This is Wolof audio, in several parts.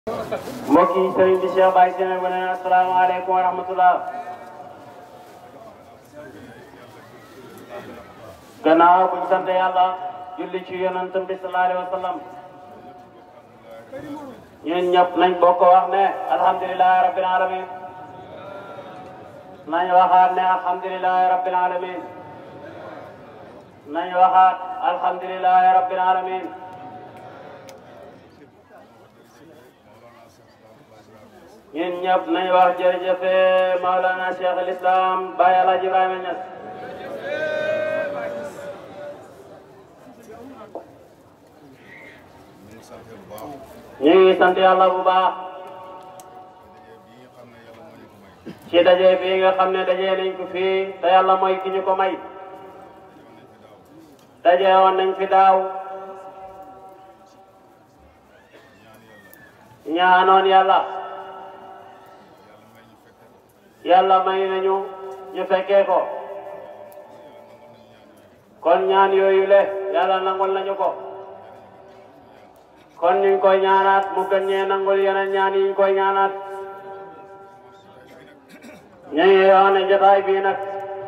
mbokk yi sëriñ bi Cheikh Baye Sene bu ne asalaamaaleykum wa rahmatullah gannaaw buñ sant yàlla julli ci yonentam bi sallallahu alayhi wa sallam ñun ñëpp nañ bokk wax ne alhamdulilahi rabbil alamin nañ waxaat ne alhamdulilahi rabbil alamin nañ waxaat alhamdulilahi rabbil alamin ñun ñëpp nañ wax jërëjëf Maulana Cheikh al Islam Baye El Hadj Ibrahima Niass ñu ngi sant yàlla bu baax ci daje bi nga xam ne daje nañ ko fii te yàlla mooy ki ñu ko may daje woon nañ fi daaw ñaanoon yàlla yàlla may nañu ñu fekkee ko kon ñaan yooyu le yàlla nangul nañu ko kon ñu ngi koy ñaanaat mu gën ñee nangul yeneen ñaan yi ñu koy ñaanaat ñu ngi wax ne jotaay bii nag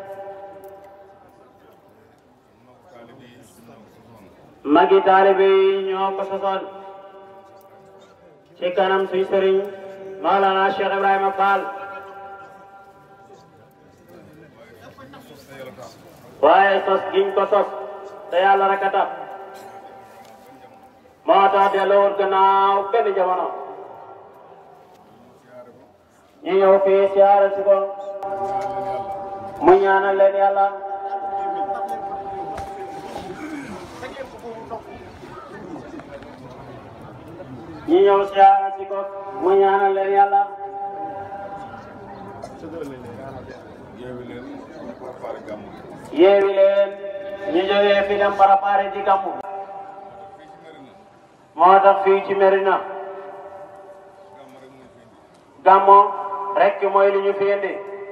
magi taalibe yi ñoo ko sosoon ci kanam suñ sëriñ Maolana Cheikh Ibrahima Fall waaye sos giñ ko sos te yàlla rek a tax moo tax delluwul gannaaw benn jamono ñu ñëw fii siyaare si ko mu ñaanal leen yàlla ñu ñëw siyaare si ko mu ñaanal leen yàlla yeewi leen ñu jógee fi dem préparé di gàmmu moo tax fii ci Medina gàmmu rek mooy li ñu fi indi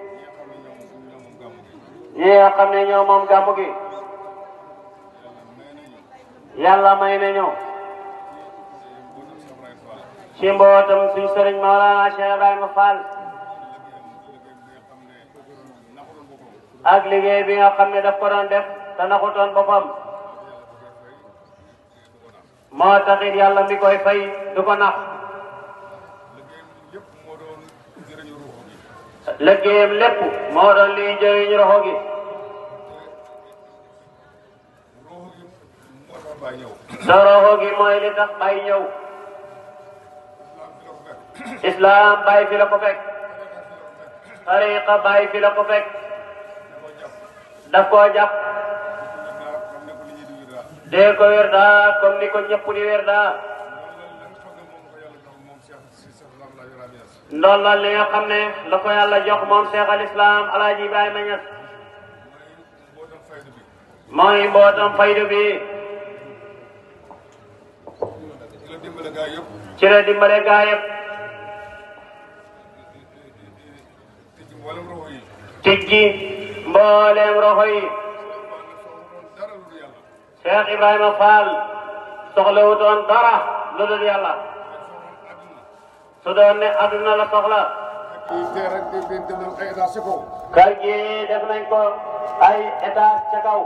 ñi nga xam ne ñoo moom gàmmu gi yàlla may nañu ci mbootam suñ sëriñ Maolana Cheikh Ibrahima Fall ak liggéey bi nga xam ne daf ko doon def te naxutoon boppam moo taxit yàlla mi koy fay du ko nax liggéeyam lépp moo doon liy jëriñ roxo gi te roxo gi mooy li tax bay ñëw islam bay fi la ko fekk tariqa bay fi la ko fekk daf koo jàpp dee ko wér daa comme ni ko ñëpp di wér daa ndollal li nga xam ne la ko yàlla jox moom Cheikh al Islam Alaaji Ibrahima Niass mooy mbootam faydu bi ci la dimbale gaa yëpp tijji mbooleem roxo yi Cheikh Ibrahima Fall soxlawutoon dara lu dul yàlla su doon ne adduna la soxla kër gi def nañ ko ay étage ca kaw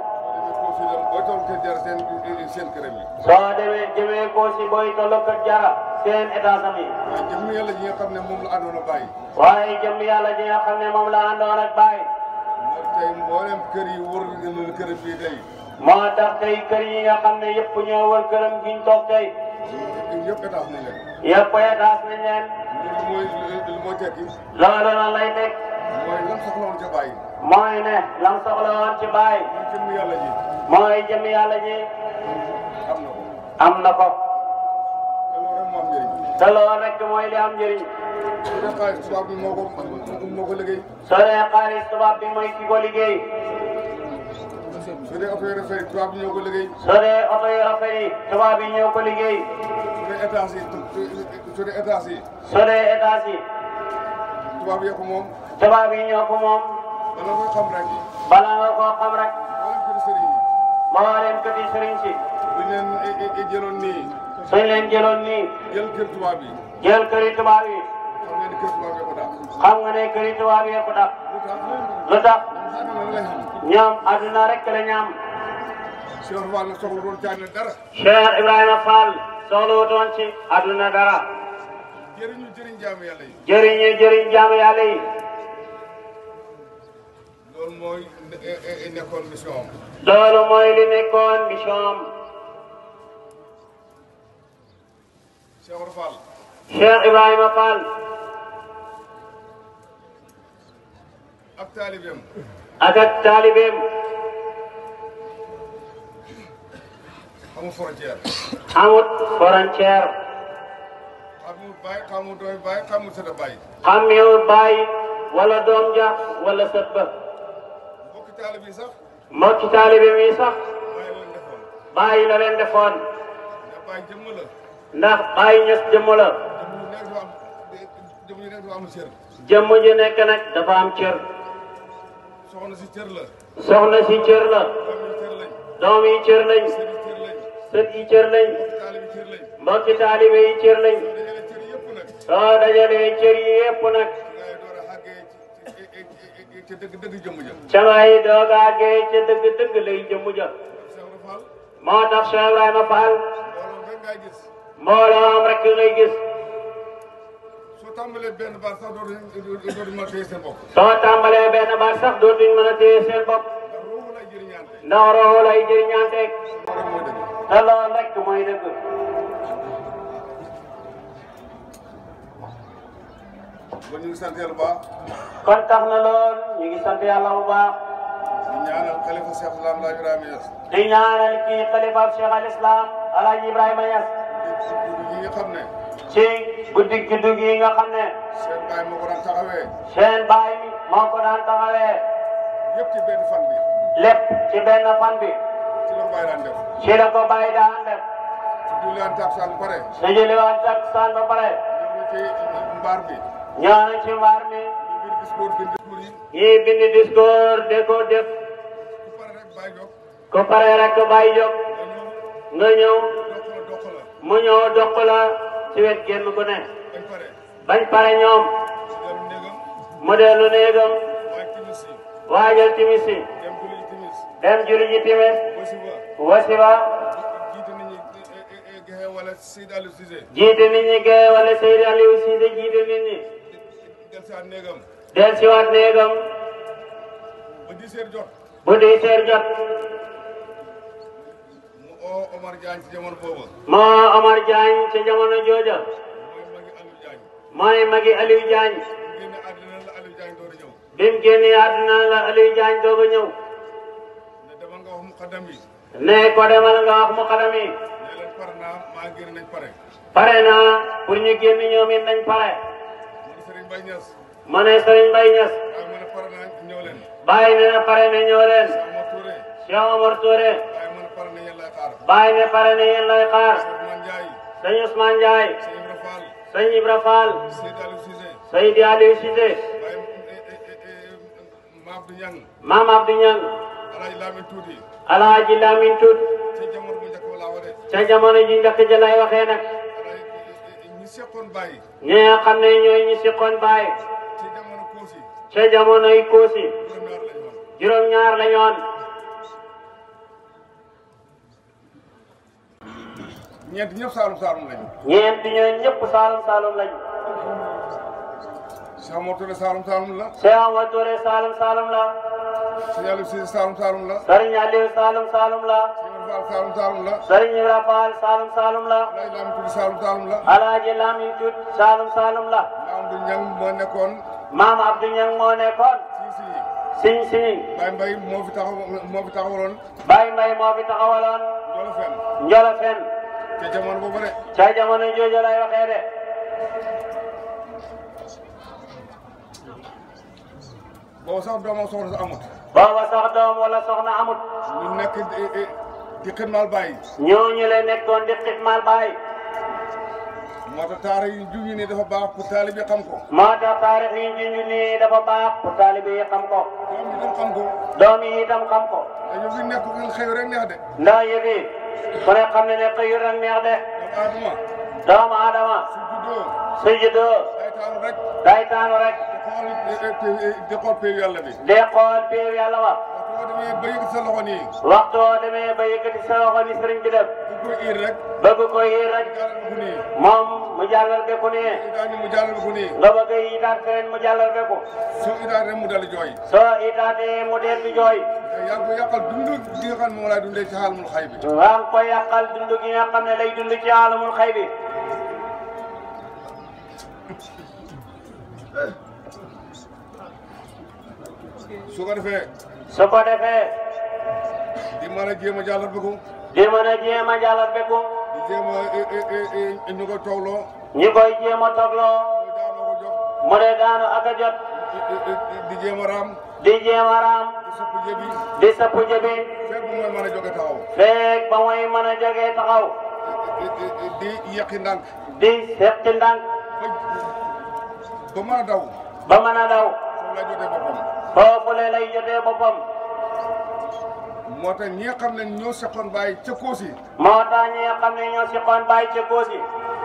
soo demee jëmee ko si booy tollo kër jara seen étage am yi jëmm yàlla ji nga xam ne moom la àndoon a bàyyi waaye jëm yàlla ji nga xam ne moom la àndoon ak bàyyi moo tey mboolem kër yi wër na kër bii tey moo tax tey kër yi nga xam ne yëpp ñoo wër këram giñ toog tey yëpp étage nañ leen yëpp étage nañ leen loolu mooy li mooy tekki loolu lan lay nekk mooy lan soxla woon ca bàyyi mooy ne lam soxla woon ci bàyyi mooy jëmm yàlla ji mooy jëm yàlla ji am na ko am na ko te loolu rek te loolu rek moo am njëriñ mooy li am njëriñ su dee xaalis tubaab bi moo ko moo ko liggéey soo dee xaalis tubaab bi mooy ki ko liggéey su dee oto yi rafet yi tubaab bi ñoo ko liggéey soo dee oto yu rafet yi tubaab yi ñoo ko liggéey su dee étage yi su dee étage yi soo dee étage yi tubaab yee ko moom tubaab yi ñoo ko moom bala nga xam rek bala nga koo xam rek mboolem kër sëriñ yi moo leen petit sëriñ si buñ leen jëloon nii suñ leen jëloon nii jël kër tubaab yi jël këri tubaab yi xam ngeen ni kër tubaab yi ko dàq xam nga ne këri tubaab yi ko dàq lu tax lu tax ñoom àdduna la lay xam ñoom adduna rek la ñam Cheikh Fall nag soxla doon caane dara Cheikh Ibrahima Fall soxlawutoon ci adduna dara jëriñu jëriñ jaamu yàlla yi jëriñu jëriñ jaamu yàlla yi loolu mooy ne- e- e- nekkoon mission am loolu mooy li nekkoon mission am Cheikh Ibra Fall Cheikh Ibrahima Fall ak taalibeem ak ak taalibeem amul frontière amut frontière xamul baay xamul dooy baay xamul sëta baay xàmmewul baay wala doom ja wala sët ba mbokki taalib yi sax mbokki taalibeem yi sax baay leen defoon bàyyi la leen defoon ne baay jëmm la ndax bàyyi ñes jëmm la jëmm yu nekk dafa am jëmm yu nekk dafa am cër jëmm ju nekk nag dafa am cër soxna si cër la soxna si cër la doom yi cër lañ doom yi cër lañ sët yi cër lañ sët yi cër lañ mbokki taalib yi cër lañ mbokki taalibe yi cër lañ soo dajale cër yëpp nag soo dajalee cër yi yépp nag ngay door a xàggee ci ci ci dëgg dëgg jëmm ja ca ngay doogaagee ca dëgg-dëgg lay jëmm ja Cheikh Ibra Fall moo tax Cheikh Ibrahima Fall mbooloo rek ngay gis mbooloom rek ngay gis soo tàmbalee benn baat sax dootu dootu mën a téye seen bopp soo tàmbalee benn baat sax dootuñ mën a téye seen bopp ndax ruuxu lay jëriñaante ndax roxo lay jëriñanteeg loolu rek mooy dëgg te loolu rek mooy dëgg ba ñu ngi sant yàlla bu baax kon tax na lool ñu ngi sant yàlla bu baax di ñaanal xalifa Cheikh Islam Laay Ibrahima Niass di ñaanal kii xalifa Cheikh al Islam Alaaji Ibrahima Niass di ñi nga xam ne ci guddi juddu gi nga xam ne seen baay moo ko daan taxawee seen baay mi moo ko daan taxawee yëpp ci benn fan bi lépp ci benn fan bi ci la baay daan def ci la ko bàyyi daan def su jullaan takkusaan ba pare su jëliwaan takkusaan ba pare ñëw na ci mbaar bi ñëw nañ ci mbaar mi ñu bind discours bind discours yi ñii bind discours de ko def ku pare rek baay jóg ku pare rek bàyyi jóg nga ñëw nga ñëw dox la dox la mu ñëw doq la ci wet génn gu ne bañ pare bañ pare ñoom dellu néegam mu dellu néegam waaye timis yi waajal timis yi dem julli ji timis dem julli ji timis wasi ba wasiba jiite nit ñi gexe wala Seyd Aliou Cissé jiite nit ñi gee wala Seydi Aliou Cissé jiite nit ñi del si at néegam del siwaat néegam ba dix heures jot bu di seer jot mu oo Omar Diagne ci jamono boobu moo Omar Diagne ca jamono jooja mooy magi Aliou Diagne mooy magi Aliou Diagne mu génne àddina la Aliou Diagne door a ñëw bi mu génnee àdduna la Aliou Diagne doog a ñëw ne demal nga wax muqaddam yi ne ko demal nga wax mu xadam yi ne leen pare naa maa génn nañ pare pare na pour ñu génn ñoom it nañ pare mu ne Serigne Baye Niass ma ne Serigne Mbaye Niass waaye mu ne pare naa ñëw leen bàyyi ne na pare na ñëw leen Sama Touré Cheikh Omar Touré waaye mu ne pare na yéen lay xaar bàyyi ne pare na yéen lay xaar Ousmane Ndiaye sëñ Ousmane Ndiaye Sey Ibra Fall sëñ Ibra Fall Seyd Aliou Cissé Seydi Aliou Cissé waaye Maam du Ñang Maam Abdou Niang Alaaji Lamine Tuuti Alaaji Lamine Tut ci jamono bu njëkk ba laa wade ca jamono ji njëkk ja lay waxee nag Alaaji ñi seqoon bàyyi ñi nga xam ne ñooy ñi siqoon bàyyi ci jamono Koosi ca jamonoy Koosi juróom-ñaar lañu woon juróom-ñaar la ñoon ñeent ñëpp saalum saalum lañu ñeent ñooy ñëpp Saalum Saalum lañu Cheikh Mor Touré saalum saalum la Cheikh Omar Touré Saalum Saalum la Sey Aliou Cissé saalum saalum la Serigne Aliou Saalum Saalum la Sey Ibra Fall saalum saalum la Serigne Ibra Fall Saalum Saalum la Alaaji Lamine Tuuti saalum saalum la Alaaji Lamine Tut Saalum Saalum la Maam du Ñang moo nekkoon Maam Abdou Niang moo nekkoon si si Siñ Siñ Baye Mbaye moo fi taxaw moo fi taxawaloon Baye Mbaye moo fi taxawaloon Jolo Fen Njolofen te jamono boobu de ca jamono jooju lay waxee de boobu sax doomam soxna sa amut booba sax doom wala soxna amut ñu nekk di- di- di xidmaal Baye ñooñu la nekkoon di xitmaal Baye moo tax taara yi juñu ni dafa baax pour taalibe xam ko moo tax taarix yi ñu ñu nii dafa baax pour taalibe yi xam ko doom yi tam xam ko doom yi itam xam ko dañu fi nekk ngeen xëy rek neex de ndax yëf yi ku ne xam ne ne xëyul rek neex de doomu aadama doomu aadama su juddoo su juddoo day taanu rek day taanu rek di xool di xool péew yàlla bi de xool péew yàlla wa boo demee ba yëg sa loxo nii waxtu woo demee ba yëkkati sa loxo ni sëriñ bi def bu ko iir rek bëgg ko yéer rek jàllal ko nii moom mu jàllal beku nii idaa ni mu jàllal ko nii nga bëgg yi itaat keneen mu jàllal beku soo idaa rek mu dal jooy soo itaatee mu dee di jooy yaa ngi ko yàqal dund gi nga xam ne moom laay dundee ci xaalimul xay bi waa ngi koy yàqal dund gi nga xam ne lay dund ci alamul xay bi su ko defee su ko defee di mën a jéem a jàllal ba ko di mën a jéem a jàllal beku di jéem a ñu ko toogloo ñi koy jéem a togloo muy daanoo ko jox mu dee daanu ak a jot di jéem a raam di jéem a raam di sëpp jëbi di sappu jëbi fekk bu mooy mën a jóge taxaw feeg ba muy mën a jógee taxaw di yeqi ndànk di seqi ndànk ba mën a daw ba mën a daw foofu lay jotee boppam foofu le lay jotee boppam moo tax ñi nga xam ne ñoo seqoon bàyyi ca Koosi moo tax ñi nga xam ne ñoo si xoon bàyyi ci koosi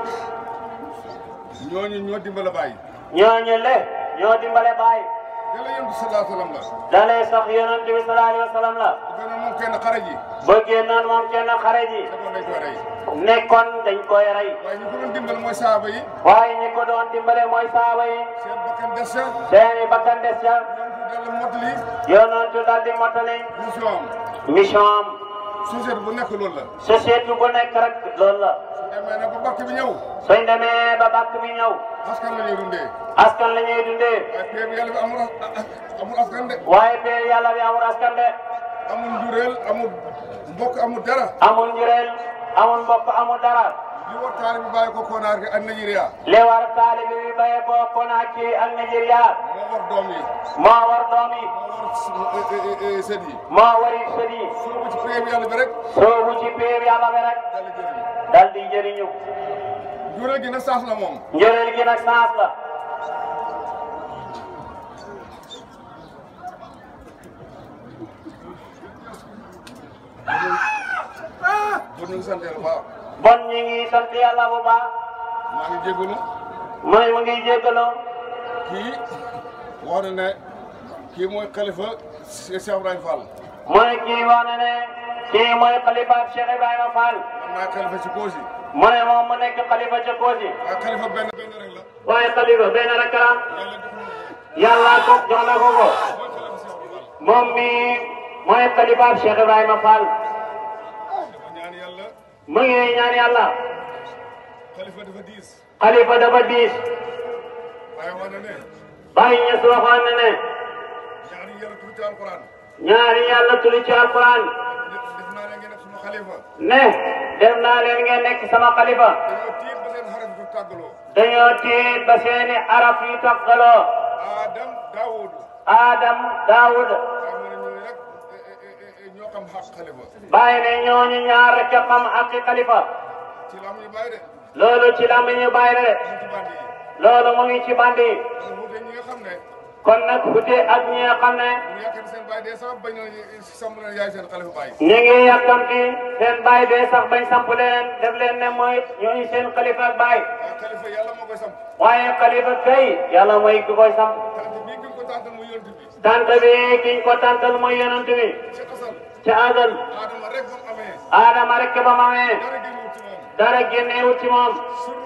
ñooñu ñoo dimbale bàyyi ñooñu le ñoo dimbale bàyyi yàlla yonent sallallahu alayhi wa sallam la dalee sax yonent bi sallallahu alayhi wa sallam la bu gën a moom kenn xare ji bëggee noonu moom kenn xare ji defoon nañ koy rey nekkoon dañ koy rey waaye ñu ko doon dimbal mooy saaba yi waaye ñi ko doon dimbale mooy saaba yi seen bakkan des ca seeni bakkan des ca yonent dal mottali yonentu dal di mottali mission am mission am société bu nekk loolu la société bu nekk rek loolu la su demee ne ba bakk bi ñëw suñ demee ba bàkk bi ñëw askan la ñuy dundee askan la ñuy dundee waaye péeb yàlla bi amul amul askan de waaye peel yàlla bi amul askan de amul njureel amul mbokk amul dara amul njureel amul mbokk amul dara li war taali bi bàyyi ko Konaar gi ak Nigeria li war taalibi bi bayee ko Conakry ak Nigeria moo war doom yi moo war doom yi moo war sët yi moo wari sët yi soo ci péeb yàlla bi rek soobu ci péeb yàlla bi rek dal di jëriñ dal di jëriñu njureel gi nag saas la moom njureel gi nag chance la bu ñu ngi sant yàlla bu baax bon ñi ngi sant yàlla bu baax maa ngi jégalu mu ne mu ngi jéggaloo kii wax na ne kii mooy xalifa Cheikh Ibrahima Fall mu ne kii wax na ne kii mooy xalifa Cheikh Ibrahima Fall man maay xalifa ci Koosi mu ne moom mu nekk xalifa ca Koosi waaye xalifa benn benn rek la waaye xalifa benn rek la yàlla jox na ko yàlla ko jox na ko ko mooy xalifa Cheikh Ibrahima Fall moom mi mooy xalifa Cheikh Ibrahima Fall dafa ñaan yàlla mu ngi ñaan yàlla xalifa dafa diis xalifa dafa diis waaye wax na ne bàyyi ñu si waxoon na ne ñaari yàlla tuuti ci alquran ñaari yàlla tuli ci alquran def def naa ne ngeen nekk suma xalifa ne def naa leen ngeen nekk sama xalifa dañoo tiit ba seen xarit du tàggaloo dañoo tiit ba seeni araf yu taqaloo Adam Daoud Adam Daawud waaye mu ne ñooñu rek ñoo xam xaq xalifa bàyyi ne ñooñu ñaar rek a xam ak xalifa ci la ñu bàyyi de loolu ci la ñu bàyyi de ñu ci bandi yi loolu mu ngi ci bandi yi kon wuute ñi nga xam ne kon nag xute ak ñi nga xam ne mu yaakaar seen bàyyi dee sax bañ na sàmm na yaay seen xalifa bàyyi ñu ngi yàkkamti seen bàyyi dee sax bañ samp leen def leen ne mooy ñooñu seen xalifa ak bàyyi waaye xalifa yàlla moo koy samp waaye xalifa kay yàlla mooy ki koy samp tant bii ki ko tàntal mu yonent bi tant bi kiñ ko tantal mooy yonent bi ci asal ca azal Adama rek ba mu amee Adama rek ba mu amee dara génnul ci moom dara génneewut ci moom suru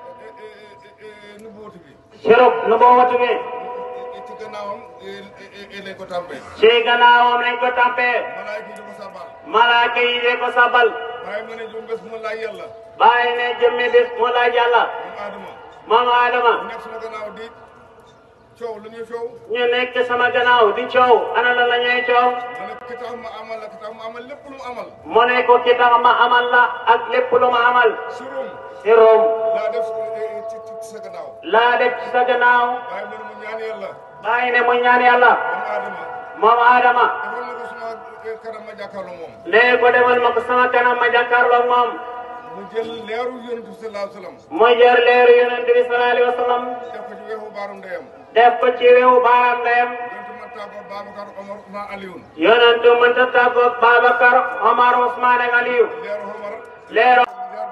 nubuwatu bi sirub nu boowatu bi ci gannaawam lañ ko tàmbee ci gannaawam lañ ko tampee malaayka yi di ko sabal malaaka yi de ko sabal waaye ma ne jum bés mu laaj yàlla bàyyi ne jëmmi bis mu laaj yàlla moom Adama moom Adama mu nekk suma gannaaw di coow lu ñuy coow ñu nekk sama gannaaw di coow ana la la ñuy coow ma ne ki tax ma amal la ki tax ma amal lépp lu mu amal mu ne ko ki tax ma amal la ak lépp lu ma amal surum sirum laa def ci ci sa gannaaw laa def ci sa gannaaw waaye man mu ñaan yàlla bàyyi ne mu ñaan yàlla moom Adama moom Adama defal na ko suma kanam ma jàkkaarloo moom nee ko demal ma ko sama kanam ma jàkkaarloog moom mu jël leeru yonent bi sallallahu alayhi wa sallam mu jër leeru yonent bi sallallahu alayhi wa sallam def ko ci weexu baaru ndeyam def ko ci wewu baaraam ndeyam yonent ma tàggoo Babacar Omar ma Alioune yonentu mënta tàggoog Babacar Omar Ousmane ak Aliou leeru Omar leeru leer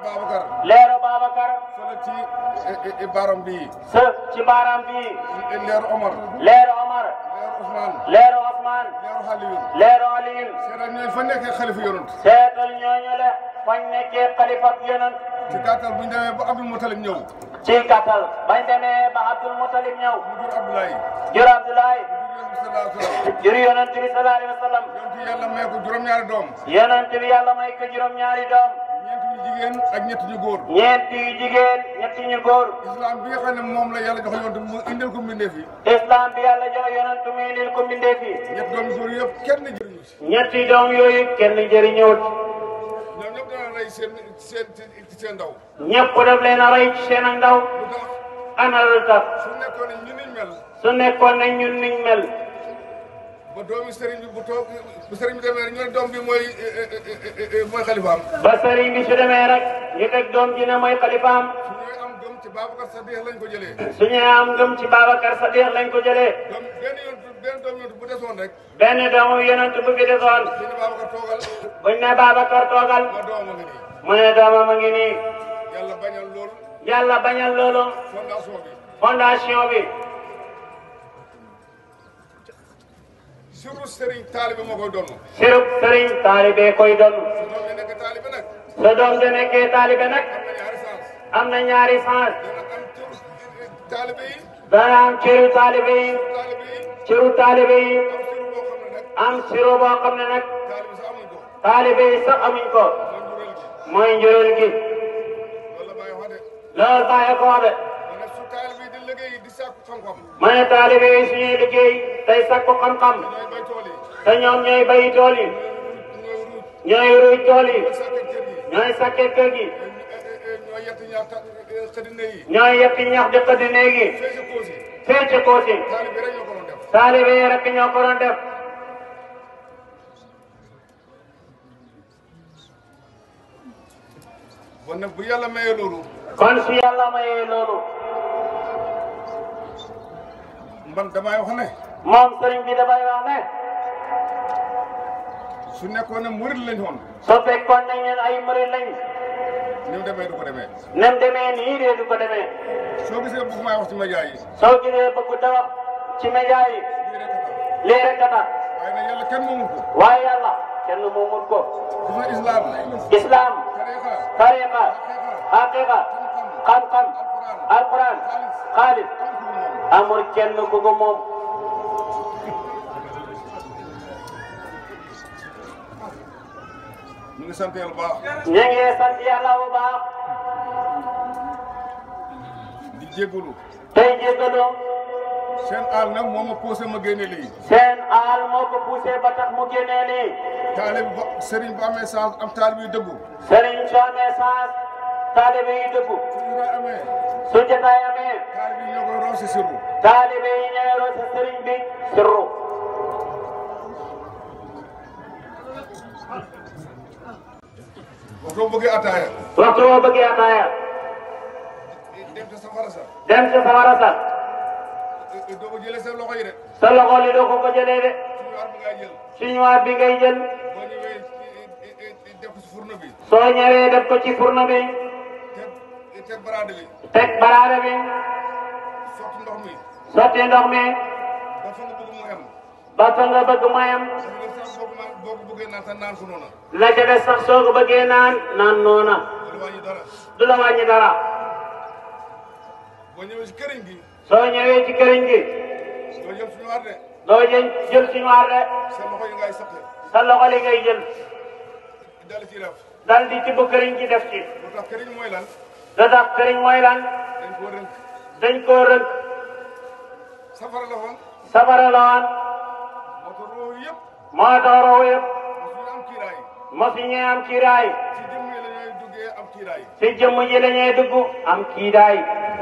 Babacar leeru Babacar fële ci i- i- i baram bii sa ci baaraam bii leeru Omar leeru Omar leeru Ousmane leeru Ousmane leeru Xaliyu leeru Aliyin seetaan ñooy fa nekkee xalifa yonent seetal ñooñu le fañ nekkee xalifa yonent ci gàttal bu ñu demee ba Abdul Mutalib ñëw ci gàttal bañ demee ba Abdul Mutalib ñëw mu jur Abdoulaye jur Abdoulaye mu jur Yonent bi sallallahu alayhi wa sallam jur yonent bi sallallahu alayhi wa sallam yonent yàlla may ko juróom-ñaari doom yonent bi yàlla may ko juróom-ñaari doom ñeent ñu jigéen ak ñett ñu góor ñeent yu jigéen ñetti ñu góor islam bi nga xam ne moom la yàlla jox yonent mu indil ko mbindeef yi islam bi yàlla jox yonent mi indil ko mbindeef yi ñett doom yu góor yëpp kenn jëriñu si ñetti doom yooyu kenn jëriñëwut ñoom ñëpp dana rey seen seen ci seen ndaw ñëpp daf leen a rey ci seen ak ndaw lu tax ana lu tax su nekkoon ne ñu niñ mel su nekkoon ne ñun niñ mel ba doomi sëriñ bi bu toog bu sëriñ bi demee ñu ne doom bi mooy mooy xalifaam ba sëriñ bi su demee rek ñu teg doom ji ne mooy xalifaam su ñooy am gëm ci Babacar Sadiq lañ ko jëlee su ñu am ngëm ci Babacar Sadiq lañ ko jëlee doom benn yoon benn doom yoon bu desoon rek benn doomu yonent bu fi desoon ñu ne Babacar toogal buñ ne Babacar toogal ma doom a ngi nii mu ne doomam a ngi nii yàlla bañal loolu yàlla bañal loolu fondation bi fondation bi surtout sëriñ taalibe moo koy doon sirub sëriñ taalibe koy doon su doom yi nekk taalibe nag sa doom de nekkee taalibe nag am na ñaari sens am na ñaari sens dana am tur taalibe yi dana am ciru taalibe yi taalibe yi ciru taalibe yi am sur boo xam ne nag am siro boo xam ne nag taalibe sax amuñ ko taalibe yi sax amuñ ko mooy njureel gi mooy njureel gi loolu la bàyyi wax de loolu bàyyi ko de ma ne su taalibe yi di liggéey di sàkku xam-xam ma ne taalibe yi suñuy liggéey tey sakku xam-xam ñooy bay tool yi te ñoom ñooy bayi tool yi ñooy ruuj ñooy ruuj tool yi ñooy sàkkat kër yi ñooy sakke kër gi ñooy yett ñaar ta xëdine yi ñooy yetti ñax di xëdd néegi fee si kóos yi fee ci koosi taalibe rek ñoo ko doon def taalibe yi rek ñoo ko doon def bon nag bu yàlla mayee loolu kon su yàlla mayee loolu man damay wax ne moom sëriñ bi dafay wax ne su nekkoon ne murid lañ woon soo fekkoon nañ leen ay murid lañ ni mu demee du ko demee nem demee nii de du ko demee soo gisee bëgg maa wax ci média yi soo gisee bëgg da wax ci média yi lii rek a tax lii rek a tax waaye nag yàlla kenn moomu ko waaye yàlla kenn moomul ko gis nga islam islam tariqa tariqa haqiqa xam-xam alquran xaalis amul kenn ku ko moom ñu ngi sant yàlla bu baax ñu ngi sant yàlla bu baax di jégalu tey jéggalu seen aal nag moo ma posé ma génne lii seen aal moo ko poussé ba tax mu génnee lii taalib ba sëriñ bu amee sens am taalib yu dëggu sëriñ soo amee chance taalibe yi dëggu su ñu koy amee su jotaay amee taalib yi ñoo koy roose sirru taalibe yi ñëweroo si sëriñ bi sirru boo ko bëggee ataaya waxtu woo bëggee ataaya dem te safara sa dem si sawara sa doo ko jëlee sa loxo yi de sa loxo li doo ko ko jëlee de suñu war bi ngay jël chinois bi ngay jël boo ñëwee def ko si fourne bi soo ñëwee def ko ci fourne bi teg teg baraade bi teg baraade bi sotti ndox mi sotti ndox mi ba fa nga bëgg mu em ba fa nga bëgg mayam parce que sax boo ko naan boo ko bëggee naan sax naan ko noona la ca des sax soo ko bëggee naan naan noona du wàññi dara du la wàññi dara boo ñëwee si këriñ gi soo ñëwee ci këriñ gi doo jël suñu war de doo jël jël chinois de sa loxo yi ngay saqe sa loxo li ngay jël dal ci def dal di tibb këriñ gi def ci lu tax këriñ mooy lan da tax këriñ mooy lan dañ koo rënk dañ koo rënk safara la woon safara la woon moo tax roo yëpp moo tax roo yëpp mosuñu am kiiraay mosu ñee am kiiraay ci jëmm yi la ñooy duggee am kiiraay si jëmm ji la ñuy dugg am kiidaay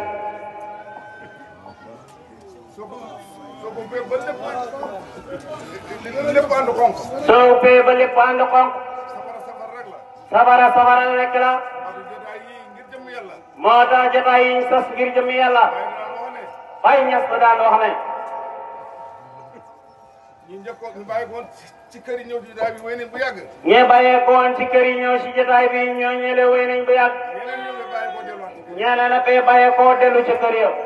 soo ko soo ko bee ba lépp lépp ànd xonk soo ubbee ba lépp ànd xonq safara safara rek la safara safara rek la moo tax jotaay yi ngir jëmm yàlla moo tax jotaay yi ñu sas ngir jëmm yàlla waaye dinaa wax ne Baye Ñas da daan wax ne ñu njëkkoon ñu bàyyi ko woon ci kër yi ñëw ci daay bi wéy nañ bu yàgg ñee bàyyee ko woon ci kër yi ñëw si jotaay bi ñoo ñële wéy nañ bu yàgg ñeneen ñoo ngi bàyyi ko delluwaat ñeneen a fee bàyyee koo dellu ci kër ya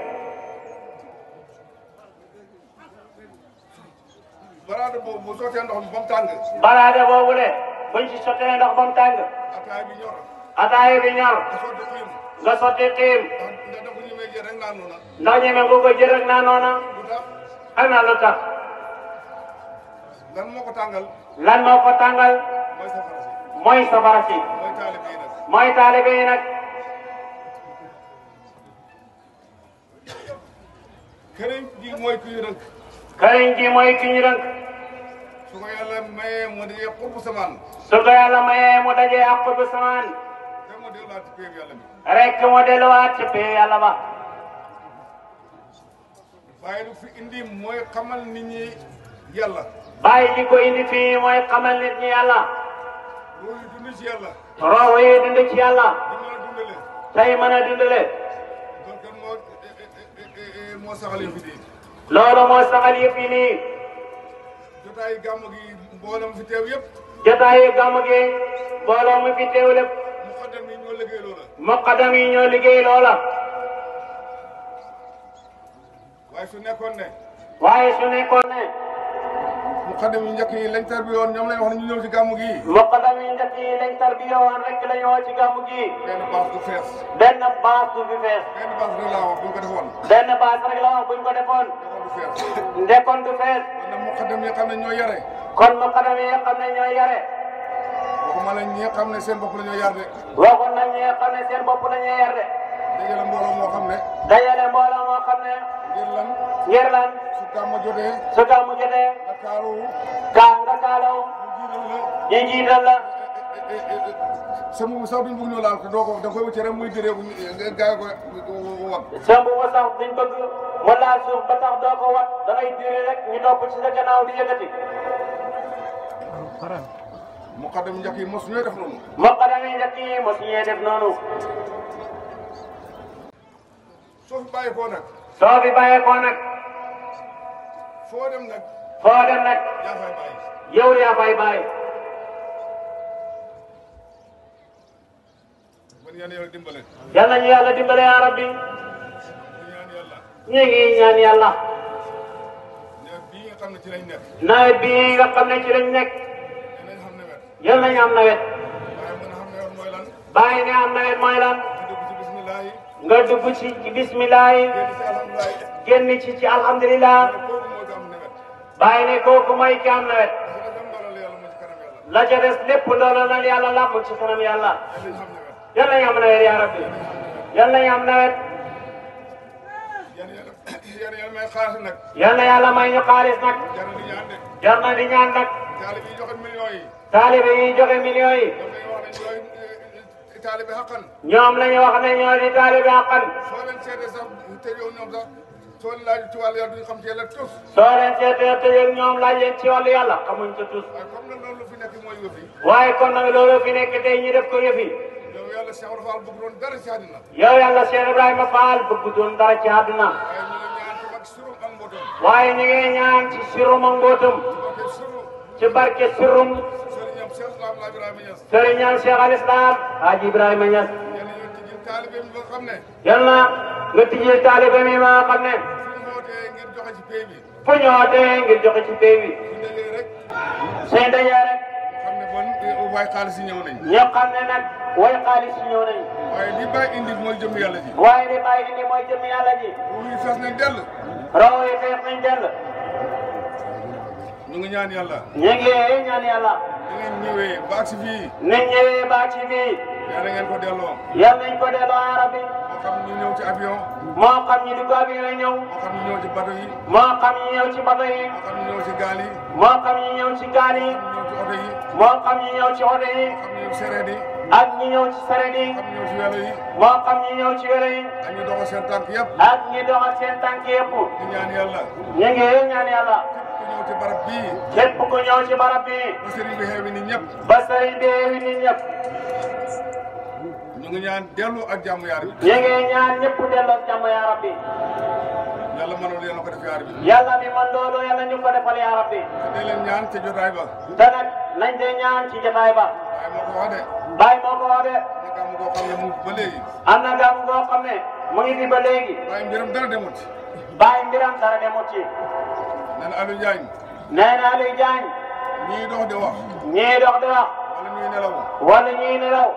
baraada boobu bu sottee ndox mi ba mu tàng baraade boobule buñ ci sottee ndox ba mu tàng ataay bi ñor ataaya bi ñor nga sotti xiim nga sotti xiim ndax ndax dafa ñu may jël rek naan noona ndax ñeme nga ko jël rek naa noona lu tax xam naa lu tax lan moo ko tàngal lan moo ko tàngal mooy safara si mooy safara si mooy taalibe yi nag mooy taalibe yi nag këriñ ji mooy kuy rënk këriñ ji mooy ki ñu rënk su ko yàlla mayee mu di xurbu samaan su ko yàlla mayee mu dajee ak bu samaan te mu delluwaat ci péeb yàlla bi rek mu delluwaat ci pee yàlla ba waaye lu fi indi mooy xamal nit ñi yàlla bàyyi ji ko indi fii mooy xamal nit ñi yàlla loolu dund ci yàlla roow yi dund ci yàlla di mën a dundale tey mën a dundale donc kan moo moo saxal yi fi di loolu moo saxal yëpp yi nii jotaay gàmm gi mboolem fi teew yëpp jotaayu gàmm gi mbooloo mu fi teew lépp mu xaddam yi ñoo liggéey loola muqaddam yi ñoo liggéey loola waaye su nekkoon ne waaye su nekkoon ne mu xaddam yi njëkk yi lañ tarbi woon ñoom lañ wax ne ñu ñëw ci gàmm gi muqaddam yi njëkk yi lañ tarbiya woon rek la ñoo ci gàmm gi benn baas du fees benn baas du fi fees benn baas rek laa wax buñ ko defoon benn baas rek la wax buñ ko defoon defoon du fees ndekkoon du fees kon nag mu xaddam yi xam ne ñoo yare kon muqaddam yi xam ne ñooy yare waxuma la ñi nga xam ne seen bopp la ñoo yar de waxoon nañ ñi xam ne seen bopp la ñuy yar de dajale mbooloo moo xam ne dajale mbooloo moo xam ne ngir lan ngir lan su gàmm jotee su gàmmu jotee nga kaaru kaa nga kaalaw ñu jiital la ñu jiital la sama bu sax duñ bëgg ñu laal ko doo ko da nga koy wëcce rek muy déree bu nga gaay ko wax sëmb ba sax duñ bëgg mu laal suuf ba tax doo ko wat da ngay diri rek ñu topp ci sa gannaaw di yëkkati mu xaddam njëkk yi mos ñooy def noonu muqaddam yi njëkk yi mosu ñee def noonu soo fi bàyyi koo nag soo fi bàyyeekoo nag foo dem nag foo dem nag yaa fay bàyyi yow yaa fay bàyyi man yàlla yàlla dimbale yal nañu yàlla dimbale yaa rabbi ñu ñaan yàlla ñu ngi ñaan yàlla ne bii nga xam ne ci lañ nekk nawet bii nga xam ne ci lañ nekk dinañ xam ne wet yal nañu am nawet waaye mën a xam ne wet mooy lan bàyyi ne am nawet mooy lan ñu dugg ci bismillah yi nga dugg ci ci bismillah yi génn ci alhamdulilah yi génn ci ci alhamdulillah kooku moo ci am ne wet bàyyi ne kooku mooy ki am nawet parce que dem doolal yàlla moo ci kanam yàlla la ca des lépp loolu la yàlla làmb ci kanam yàlla dinañ xam ne wet yal nañu am nawet yaa rabbi yal nañu am nawet yàlla yàlla yàlla yàlla may xaalis nag yal na yàlla may ñu xaalis nag jar na di ñaan de jar na di ñaan nag taalibe yi joxe millions yi taalibe yi joxe millions yi ñoom dañuy wax ne ñooy taalibe xaqan ñoom la ñu wax ne ñoo di taalibe àqan soo leen seetee sax te yow ñoom sax soo leen laaj ci wàllu yàlla duñu xam ci yàlla tus soo leen seetee te yéen ñoom laaj leen ci wàllu yàlla xamuñ ca tus waaye comme nag loolu fi nekk mooy yëf yi waaye kon nag loolu fi nekk tey ñu def ko yëfi yow yàlla Cheikh Ibra Fall bëgg doon dara ci àddina yow yàlla Cheikh Ibrahima Fall bëgg doon dara ci àdduna waaye ñu ngi ñaan ci mag surum ak mbootam waaye ñu ngi ñaan ci sirum ak mbootum ok suru ci barke sirum sëriñam Cheikh Islam la Ibrahima Niass sëriñam Cheikh al Islam Haji Ibrahima Niass yéen ñu ci jël taalibe mi ba xam ne yal na nga tijjee taalibe mi ma xam ne fu ñu wootee ngir joxe ci pay bi fu ñu wootee ngir joxe ci pay bi su ndegee rek seen dajee rek xam ne bon waaye xaalis yi ñëw nañ ñoo xam ne nag way xaalis yi ñëw nañ waaye li bàyyi indi mooy jëm yàlla ji waaye li bàyyi indi mooy jëm yàlla ji ruux yi fees nañ dell raw yi fees nañ dell ñu ngi ñaan yàlla ñu ngi ñaan yàlla da ngeen ñëwee ba agsi fii nit ñëwee ba ci bii yàlla ngeen ko delloo yal nañ ko delloo ya rabbi moo xam ñu ñëw ci avion moo xam ñi dugg avion yi ñëw moo xam ñu ñëw ci bateau yi moo xam ñi ñëw ci bato yi moo xam ñu ñëw ci gaal yi moo xam ñi ñëw ci gaal yi moo xam ñu ñëw ci oto yi moo xam ñi ñëw ci oto yi moo xam ñu ñëw ci sereet yi ak ñi ñëw ci saret yi moo xam ñu ñëw ci welo yi moo xam ñi ñëw ci welo yi ak ñu doxal seen tànk yëpp ak ñi doxal seen tànk yëpp di ñaan yàlla ñu ngi ñaan yàlla ku ñëw ci barab bii képp ku ñëw ci barab bi ba sëriñ bi xeewi ni ñëpp ba sëriñ bi wi nit ñëpp ñu ngi ñaan dellu ak jàmm yaar bi ñu ngi ñaan ñëpp delloo jàmm ya rabbi yàlla mënul yéen a ko def yaar bi yàlla mi man loolu yàlla ñu ko defal yaa rabbi te leen ñaan ca jotaay ba te nag nañ de ñaan ci jotaay ba waaye moo ko wax de bàyyi moo ko wax de ne gàmm goo xam ne mu ngi ba léegi am na gàmm goo xam ne mu ngi fi ba léegi waaye mbiram dara demut bàyyi mbiram dara demut ci nee na Aliou Diagne nee na Aliou Diagne ñii dox di wax ñii dox di wax wala ñuy nelaw wala ñii nelaw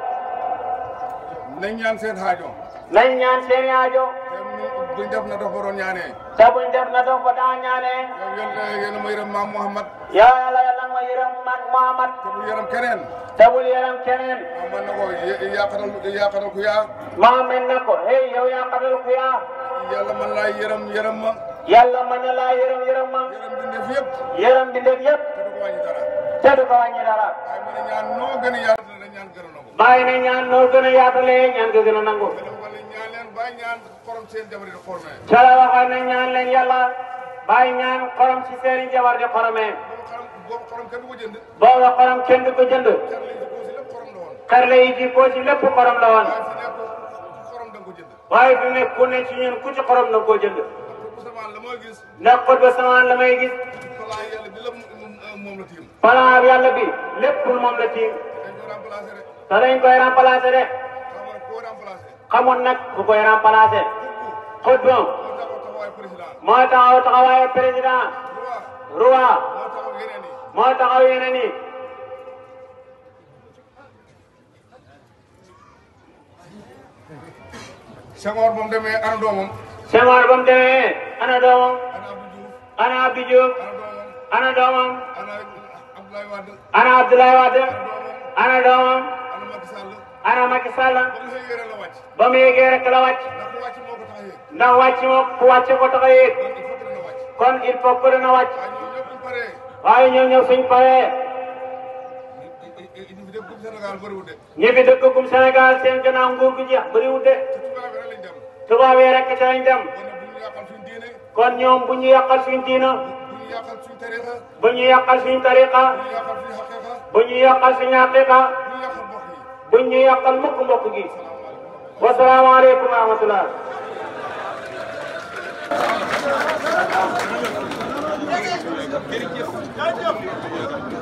nañ ñaan seen xaajo nañ ñaan seen aajo te mu buñ def na dox ba doon ñaanee te buñ def na dox ba daa ñaanee yow yéen yéen a ma yërëm maam Mouhamad yaa yàlla yàlla ma yërëm mag Muhammad te bu yërëm keneen te bul yërëm keneen ah man na ko yàqatal yàqatal ku yaa Muhammad na ko hey yow yaa xatal ku yaa yàlla man laa yërëm yërëm ma yàlla mën na laa yërëm yërëm ma yërëm bindeef yëpp yërëm bindeef yëpp te du ko wàññi dara te du ko wàññi dara waaye mu ne ñaan noo gën a yaatu la ñaan gën a nangu bàyyi na ñaan noo gën a yaatalee ñaan ko gën a nangu te dafa wala ñaan leen bàyyi ñaan xorom seen jabar yi di xormee ca la waxoon ne ñaan leen yàlla bàyyi ñaan xorom si seeni jabar di xoromee boobu xorom boobu xorom kenn du ko jënd booba xorom kenn du ko jënd xar lañ si koo si lépp xorom la woon xarle yi ji koo si lépp xorom la woon waaye fi nekk xorom da nga ko jënd waaye fi mu ne ku ne ci ñun ku ci xorom na koo jënd te bu samaan la mooy gis ndax xot ba samaan la may gis balaa yàlla bi la moom la tiim plan yàlla bi lépp moom la tiim dañ ko remplacé rek te dañ koy remplacer de xam nga koo remplacé xamoon nag ku koy remplacer xut ba moo taxaw taxawaay président moo taxaw taxawaayu président roi roi moo taxaw yeneen yi moo taxaw yeneen yi Senghor ba mu demee ana doomam Senghor ba mu demee ana doomam ana Abdou Diouf ana Abdou Diouf ana doomam ana doomam ana Abdoulaye Wade ana Abdoulaye Wade ana doomam ana doomam ana Macky Sall ana Macky Sall ba mu xëy yére la wàcc ba mu yéegee rek la wàcc ndax ku wàcc moo ko tax a yéeg ndax wàcc moom ku wàcc ko tax a yéeg kon il faut que dana wàcc kon il faut que dana wàcc waaye ñoom ñëpp bu ñu paree waaye ñoom ñëw suñ paree ñu fi def comme Sénégal bëriwul de ñi fi dëkk gum Sénégal seen gannaaw nguur gu jeex bëriwul de te tubaab yi rek lañ dem tubaab yi rek ca lañ dem kon nag bu ñu yàqal suñu diine kon ñoom bu ñu yàqal suñ diina bu ñu yàqal suñu tarixa bu ñu yàqal suñ tariqa bu ñu yàqal suñu xaqiqa bu ñu yàqal suñ haqiqa bu ñu yàqal mukk mbokk gi wasalaamaaleykum wa rahmatullah jërëjëf